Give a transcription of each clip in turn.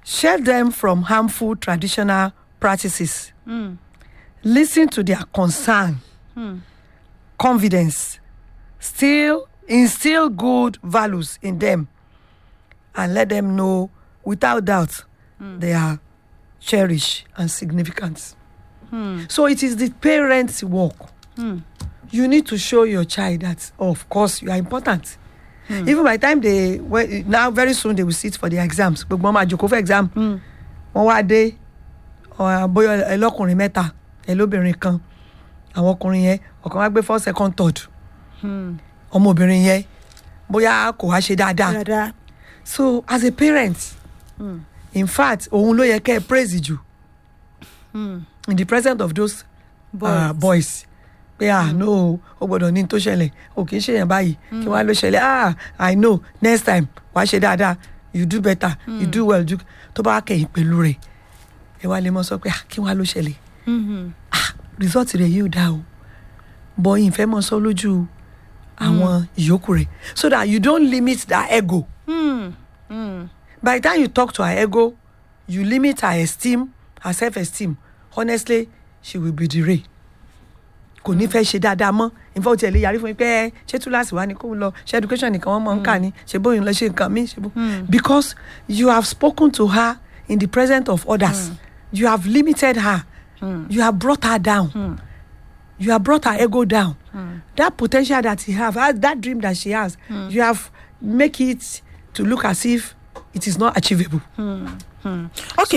shield them from harmful traditional practices listen to their concern confidence still instill good values in them and let them know without doubt they are cherished and significant so it is the parents work you need to show your child that of course you are important even by the time they when, now very soon they will sit for their exams gbogbo wọn máa jòkó fún exam wọn wá dé ọ, bóyá ẹlọkùnrin mẹ́ta ẹlóbìnrin kan àwọn ọkùnrin yẹn ọ̀kan wá gbé first second third ọmọbìnrin yẹn bóyá kò wá ṣe dáadáa dáadáa so as a parent in fact òun ló yẹ kẹ́ ẹ praise jù in the presence of those boys, uh, boys pé ah mm. no o gbọdọ̀ ní tó ṣẹlẹ̀ o kì í ṣe yẹn báyìí kí wàá ló ṣẹlẹ̀ ah i know next time wàá ṣe dáadáa you do better mm. you do well do tó bá kẹ̀yìn pẹ̀lú rẹ̀ ẹ wá lè mọ sọ pé ah kí wàá ló ṣẹlẹ̀ ah result rẹ̀ yóò dá o bọ́ yìí fẹ́ mọ sọ lójú àwọn ìyókù rẹ̀ so that you don't limit their ego by the time you talk to her ego you limit her esteem her self-esteem honestly she will be derailed kò ní fẹ́ ṣe dáadáa mọ́ nfa ó tiẹ̀ lè yarí fún mi pé ẹ ṣé túláàsì wa ni kó lọ ṣe education nìkan wọ́n mọ̀ ń kà ní ṣe bóyá lọ ṣe nǹkan mi ṣe bó because you have spoken to her in the presence of others you have limited her you have brought her down you have brought her ego down that potential that he have that dream that she has you have make it to look as if it is not achievable. ok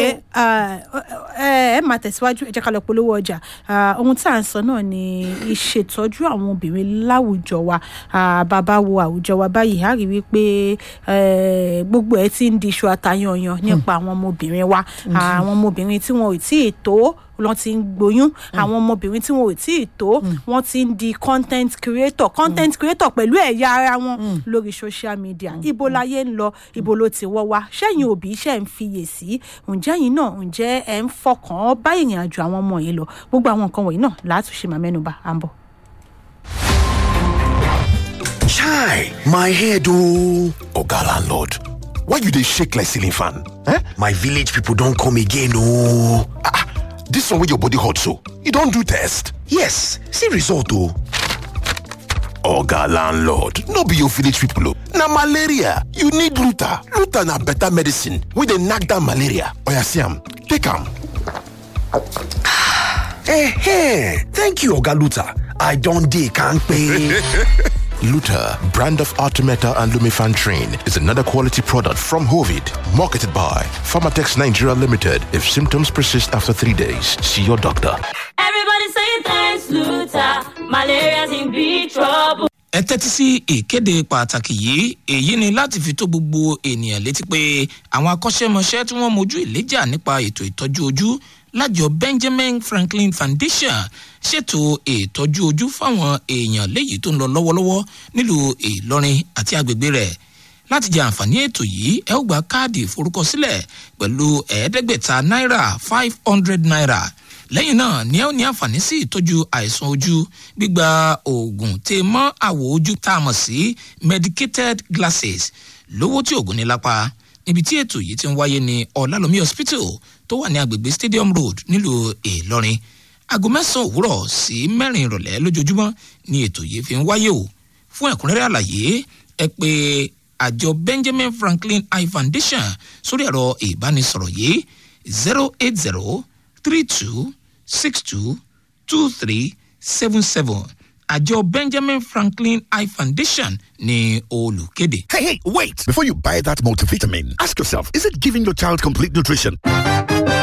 ẹ ẹ máa tẹ̀síwájú ẹ jẹ́ ká lọ polówó ọjà Ah, ohun tí à ń sọ náà ni ìṣètọ́jú àwọn obìnrin láwùjọ wa Ah, bàbá wo àwùjọ wa báyìí á rí wípé eh, gbogbo ẹ ti ń di iṣu atayanyan nípa àwọn ọmọbìnrin wa Ah, àwọn ọmọbìnrin tí wọn ò tí ì tó wọn ti ń gboyún àwọn ọmọbìnrin tí wọn ò tí ì tó wọn ti ń di content creator content creator pẹ̀lú ẹ̀yà ara wọn lórí social media ibo láyé ń lọ ibo ló ti wọ́ wá sẹ́yìn òbí ṣe ń fiyèsí ǹjẹ́ yìí náà ǹjẹ́ ẹ̀ ń fọkàn bá ìrìn àjò àwọn ọmọ yìí lọ gbogbo àwọn nǹkan wọ̀nyí náà látúnṣe máa mẹ́nuba à ń bọ̀. Chai, my head oh. Oga landlord, why you dey shake like ceiling fan? Eh? My village people don come again oh. Ah, ah, this one wey your body hot so, you don do test? Yes, see result oh. Oga landlord, no be your village people oh. Na malaria, you need Luta. Luta na better medicine wey dey knack down malaria. Oya see am, take am. Eh, thank you Oga Luta. I don dey kampe. Luta, brand of Artemeta and Lumifan Train, is another quality product from Hovid, marketed by Pharmatex Nigeria Limited. If symptoms persist after three days, see your doctor. Everybody say thanks, Luther. Malaria's in big trouble. ẹ tẹ́tí sí ìkéde pàtàkì yìí èyí ni láti fi tó gbogbo ènìyàn létí pé àwọn akọ́ṣẹ́mọṣẹ́ tí wọ́n mojú ìléjà nípa ètò ìtọ́jú ojú lájọ benjamin franklin foundation ṣètò ìtọ́jú ojú fáwọn èèyàn léyìí tó ń lọ lọ́wọ́lọ́wọ́ nílùú ìlọrin àti agbègbè rẹ̀ láti jẹ àǹfààní ètò yìí ẹ ó gba káàdì ìforúkọsílẹ̀ pẹ̀lú ẹ̀ẹ́dẹ́gbẹ̀ta náírà five hundred naira lẹ́yìn náà ni ẹ ó ní àǹfààní sí ìtọ́jú àìsàn ojú gbígba oògùn tè mọ́ àwọ̀ ojú tá a mọ̀ sí medicated glasses lówó tí oògùn ní lápá níbi tí ètò yìí ti ń wáyé ní ọ̀làlómi hospital tó wà ní agbègbè stadium road nílùú ìlọrin aago mẹ́sàn-án òwúrọ̀ sí mẹ́rin ìrọ̀lẹ́ lójoojúmọ́ ni ètò yìí fi ń wáyé o fún ẹ̀kúnrẹ́rẹ́ àlàyé ẹ pé àjọ benjamin franklin eye foundation sórí ẹ̀rọ ìbánisọ̀rọ̀ yìí zero eight zero three two six two two three seven seven àjọ benjamin franklin eye foundation ní olùkéde. Hey, hey, wait! Before you buy that multivitamin, ask yourself is it giving your child complete nutrition?